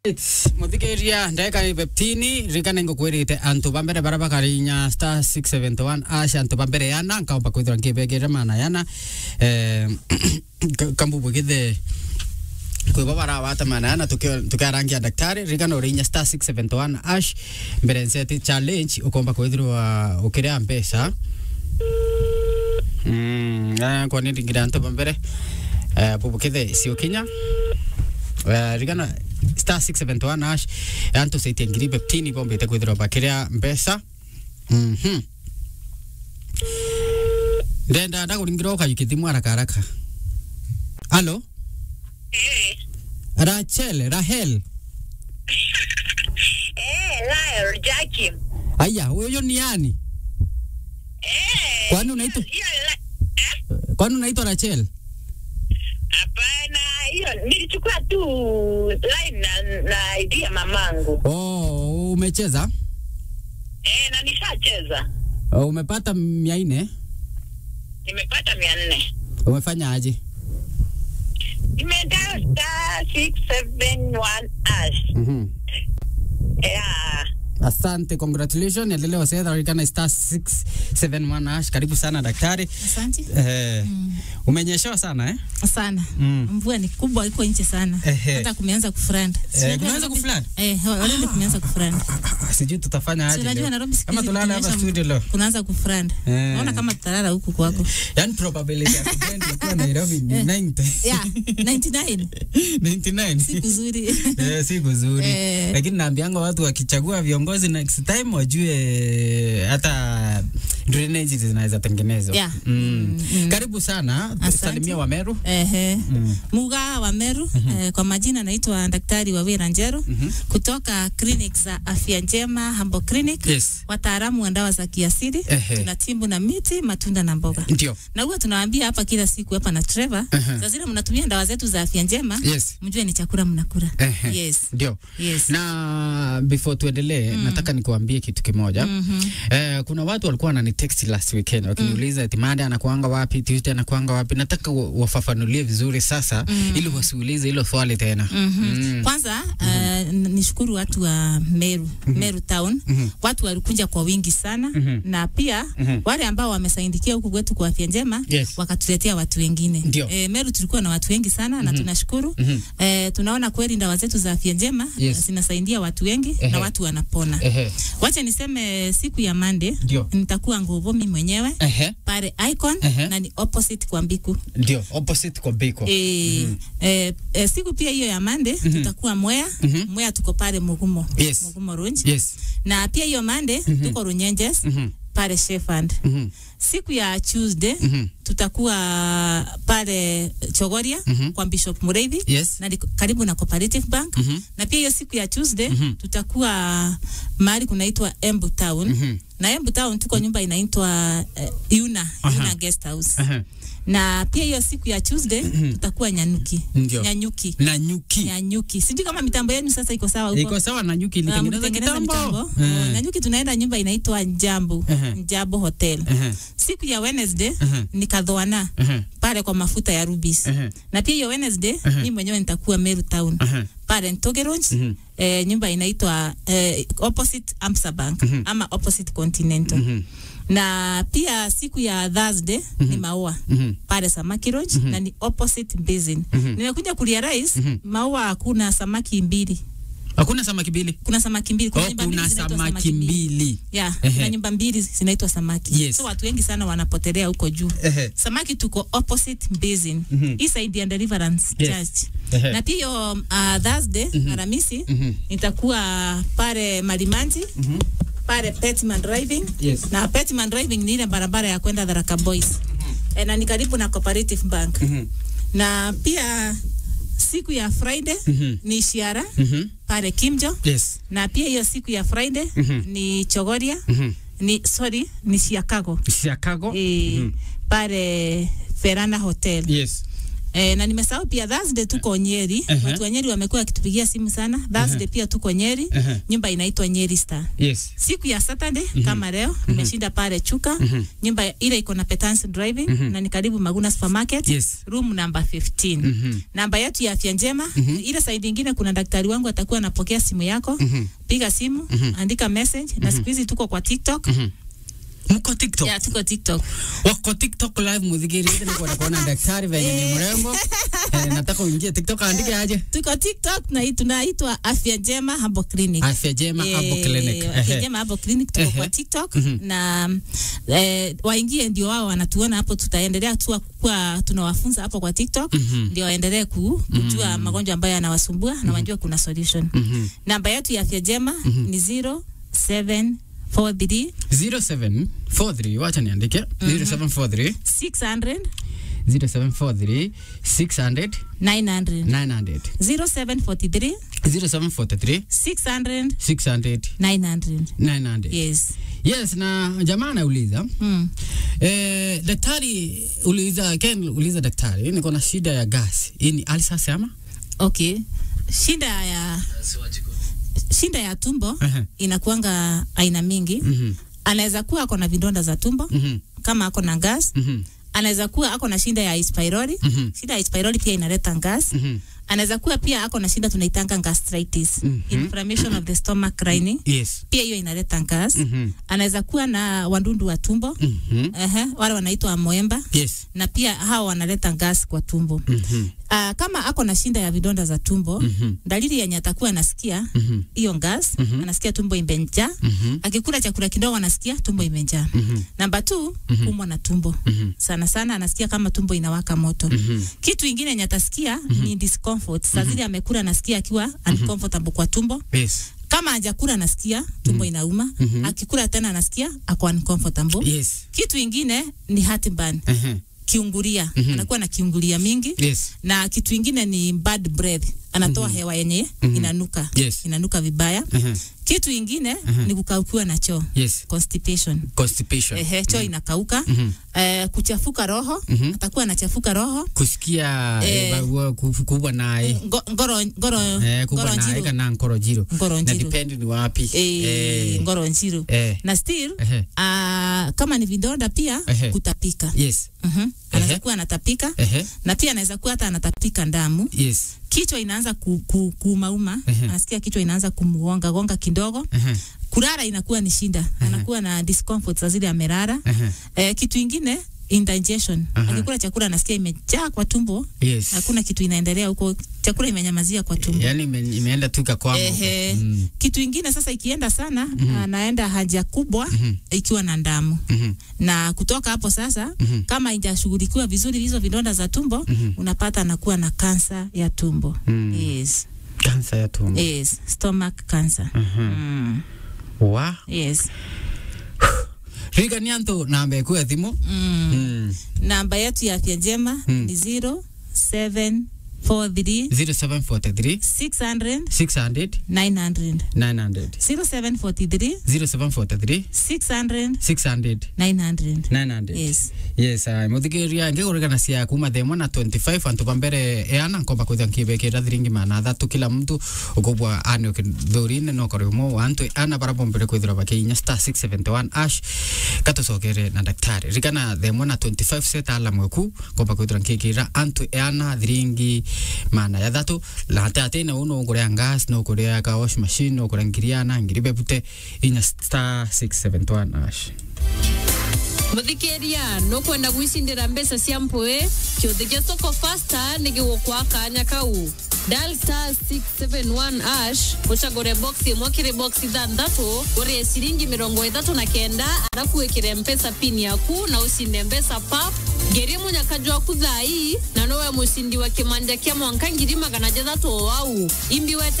muthikiria ndagika ipeptini rikana ngukwirite antu ba mbere bara bakarinya star 671 ash antu ba mbere yana nkaomba kwithira nkibegere mana yana eh, kambubu githe kwibo barawata mana yana tukiarangia daktari rikana urinya star 671 ash mbere nseti challenge ukomba kwithirwa ukiria mbeca mm, eh, kwani ringira antu ba mbere eh, bubu kithe siokinya Uh, rigana star 671 ash antu saitia ngiri beptini bombete kwithirwa bakiria mbeca mhm ndenda ndakuringira ukayukithimu haraka haraka alo Eh, rachel rahel eh, Lyle, Jackie. aya huyo ni yani Eh, Kwani unaitwa- hiyo la- eh, kwani unaitwa rachel Hapana, hiyo nilichukua tu line na, na ID ya mamangu oh umecheza eh, na nishacheza, oh, umepata mia nne nimepata mia nne. umefanya aje Nimeenda star six seven one ash. mhm Yeah. asante congratulations endelea wasedha rikana star 671 ash karibu sana daktari Asante eh, umenyeshewa sana eh? sana. Mm. Mvua ni kubwa, iko nje sana, Ehe. hata kumeanza kufrand. Eh, kumeanza kuflood? Eh, already kumeanza kufrand. sijui tutafanya aje Unajua leo. Nairobi siku kama hizi tulala hapa kukinyesha studio leo kunaanza kufrand. Eh. Naona kama tutalala huku kwako. yani probability ya kublend ikiwa Nairobi ni 90 Yeah, 99 99 siku nzuri. Eh, si kuzuri Eh. lakini naambianga watu wakichagua viongozi next time wajue hata drainage zinaweza tengenezwa Yeah. mm. Mm, mm. karibu sana Asante. salimia wameru Ehe. Mm. Muga wa Meru eh, kwa majina naitwa Daktari Wawira Njero kutoka clinic za Afya Njema Hambo Clinic. yes Wataalamu wa dawa za kiasili, Ehe. tunatibu na miti, matunda na mboga. ndio na huwa tunawaambia hapa kila siku hapa na Trevor, Ehe. saa zile mnatumia dawa zetu za afya njema, yes mjue ni chakula mnakula. Ehe. Yes. ndio Yes. na before tuendelee nataka nikuambie kitu kimoja eh, kuna watu walikuwa wanani text last weekend wakiniuliza eti Mada anakuanga wapi Tuesday anakuanga wapi nataka wa- wafafanulie vizuri sasa ili wasiulize hilo swali tena Mm. Kwanza uh, nishukuru watu wa Meru, Meru town. Watu walikuja kwa wingi sana na pia wale ambao wamesaindikia huku kwetu kwa afya njema Yes. wakatuletea watu wengine. Ndio. E, Meru tulikuwa na watu wengi sana na tunashukuru. E, tunaona kweli dawa zetu za afya njema Yes. zinasaidia watu wengi Ehe. na watu wanapona. Ehe. Wacha niseme siku ya Monday Ndio. nitakuwa Nguvomi mwenyewe Ehe. pale Icon Ehe. na ni opposite kwa Mbiku. ndio opposite kwa Biko E, e, e, siku pia hiyo ya Monday tutakuwa Mwea. Mwea tuko pale Mugumo. Yes. Mugumo Runji. yes Na pia hiyo Monday tuko Runyenjes Mhm. pale Sheffield. Mhm. Siku ya Tuesday Mhm. tutakuwa pale Chogoria kwa Bishop Mureithi yes na liko- karibu na Cooperative Bank Mhm. na pia hiyo siku ya Tuesday tutakuwa mahali kunaitwa Embu Town Mhm. na Embu Town tuko nyumba inaitwa uh, Yuna Aha. Yuna Guest House Ehe. na pia hiyo siku ya Tuesday tutakuwa Nyanyuki Ndio. Nyanyuki na nyuki Nyanyuki sijui kama mitambo yenu sasa iko sawa huko iko sawa na nyuki Ah, ilitengeneza mlitengeneza kitambo mitambo Eh. Oh, Nyanyuki tunaenda nyumba inaitwa Njambu Ehe. Njambu Hotel Ehe. siku ya Wednesday Ehe. ni Kadhoana Ehe. pale kwa mafuta ya Rubis Ehe. na pia hiyo Wednesday Ehe. mimi mwenyewe nitakuwa Meru Town Ehe. pale Ntogeronj Mhm. eh, nyumba inaitwa eh, opposite Amsa Bank ama opposite Continental Mhm. na pia siku ya Thursday ni maua Mhm. pale Samaki Lodge na ni opposite basin. Nimekuja kurealize maua hakuna samaki mbili, hakuna samaki mbili kuna samaki mbili, kuna oh, nyumba mbili kuna zinaitwa samaki mbili Yeah, Ehe. kuna nyumba mbili zinaitwa samaki. Yes. So watu wengi sana wanapotelea huko juu. Ehe. Samaki tuko opposite basin. Mhm. Hii side ya Deliverance Yes. Church. Ehe. Na pia hiyo uh, Thursday Alhamisi Mhm. nitakuwa pale Malimanji pale Petman Driving Yes. na Petman Driving ni ile barabara ya kwenda Tharaka Boys e, na ni karibu na Cooperative Bank Mhm. na pia siku ya Friday Mhm. ni Shiara Mhm. pale Kimjo yes na pia hiyo siku ya Friday Mhm. ni Chogoria Mhm. ni sorry ni Chicago Chicago e, Mhm. pale Verana Hotel yes Eh, na nimesahau pia Thursday tuko Nyeri. Ehe. Watu wa Nyeri wamekuwa wakitupigia simu sana. Thursday pia tuko Nyeri. Ehe. Nyumba inaitwa Nyeri Star. Yes. Siku ya Saturday kama leo nimeshinda pale Chuka. Nyumba ile iko na Petance Driving na ni karibu Maguna Supermarket. Yes. Room number 15. Mhm. Namba yetu ya afya njema. Ile side nyingine kuna daktari wangu atakuwa anapokea simu yako. Piga simu, andika message na siku hizi tuko kwa TikTok. Mko TikTok. Ya tuko TikTok. Wako TikTok live mudhigiri niko kuona kuona daktari venye ni mrembo. Eh, nataka uingie TikTok andike aje. Tuko TikTok na hii tunaitwa Afya Njema Herbal Clinic. Afya Jema Eh, Herbal Clinic. Afya Ehe. Njema Herbal Clinic tuko Ehe. kwa TikTok na eh, waingie ndio wao wanatuona hapo, tutaendelea tu kuwa tunawafunza hapo kwa TikTok ndio waendelee ku, kujua magonjwa ambayo yanawasumbua na wajue kuna solution. Mhm. Namba yetu ya Afya Njema ni 0743 0743 wacha niandike 0743 600 0743 600 900 900 0743 0743 600 600 900 900 yes yes na jamaa anauliza mm. eh, daktari uliza Ken uliza daktari niko na shida ya gas hii ni alsas ama okay shida ya shida ya tumbo Ehe. inakuanga aina mingi Mhm. anaweza kuwa ako na vidonda za tumbo Mhm. kama ako na gas Mhm. anaweza kuwa ako na shida ya H pylori Mhm. shida ya H pylori pia inaleta gas Mhm. anaweza kuwa pia ako na shida tunaitanga gastritis Mhm. inflammation of the stomach lining yes pia hiyo inaleta gas Mhm. anaweza kuwa na wandundu wa tumbo Mhm. Ehe, wale wanaitwa amoeba yes na pia hao wanaleta gas kwa tumbo Mhm. Uh, kama ako na shinda ya vidonda za tumbo Mhm. dalili yenye atakuwa anasikia Mhm. hiyo gas Mhm. anasikia tumbo imejaa Mhm. akikula chakula kidogo anasikia tumbo imejaa Mhm. namba tu kumwa na tumbo Mhm. sana sana anasikia kama tumbo inawaka moto Mhm. kitu ingine yenye atasikia ni discomfort saa zile amekula anasikia akiwa uncomfortable kwa tumbo yes kama hajakula anasikia tumbo inauma akikula tena anasikia ako uncomfortable yes kitu ingine ni heartburn Ehe. kiungulia Mhm. anakuwa na kiungulia mingi yes na kitu ingine ni bad breath anatoa hewa yenye inanuka Yes. inanuka vibaya Ehe. kitu ingine ni kukaukiwa na choo yes constipation constipation ehe choo inakauka Mhm. eh, kuchafuka roho Mhm. atakuwa anachafuka roho kusikia Eh. eh, bagua ku- kubwa naye Ngo- ngoro ngoro eh, kubwa ngoro naye njiru kana nkoro jiro ngoro na njiru depend ni wapi eh, Eh. ngoro njiru Eh. na still Ehe. ah, kama ni vidonda pia Ehe. kutapika yes Mhm. anaweza Ehe. kuwa anatapika Ehe. na pia anaweza kuwa hata anatapika damu yes kichwa inaanza ku, ku, kuumauma Ehe. anasikia kichwa inaanza kumgonga gonga kidogo Ehe. kulala inakuwa ni shida anakuwa na discomfort za zile amelala Ehe. eh, kitu ingine indigestion Aha. akikula chakula anasikia imejaa kwa tumbo yes hakuna kitu inaendelea huko chakula imenyamazia kwa tumbo yani ime, imeenda tu ikakwama huko. Ehe. Mm. kitu ingine sasa ikienda sana anaenda haja kubwa ikiwa na damu Mhm. na kutoka hapo sasa kama haijashughulikiwa vizuri hizo vidonda za tumbo unapata anakuwa na kansa ya tumbo Mm. yes. kansa ya tumbo Yes. stomach cancer mm. wa yes. riga ni antu nambe kuya thimu mm. Mm. namba yetu ya afya njema Mm. ni 0743 0743 600 600 900 900 0743 0743 600 600 900 900 yes yes uh, muthikiria ngigurigana cia kuma themwe na 25 antu bambere eana nkomba kwithia nkibekira thiringi mana thatu kila mtu ukubwa ani thurine no kore mo antu ana bara bombere kwithira bakinya star 671 ash katucokere na daktari rigana themwe na 25 seta ala mweku nkomba kwithira nkikira antu eana thiringi mana ya thatu late atene uno kuria gas no kuria ka wash machine no kuria ngiriana ngiri bebute inya star 671 ash muthikiria nukwenda gwicindira mbeca cia mpui kiuthi gia soko fasta nigigukwa kanya kau dial star 671 ash ucagure box imwe kiri box ithanthatu urie ciringi mirongo ithatu na kenda arafu wikire mpesa pin yaku na ucinde mbeca pap ngerie munyakaju waku thai na nowe mucindi wa kimanja kia mwanka ngiri magana jathatu o wau imbi wete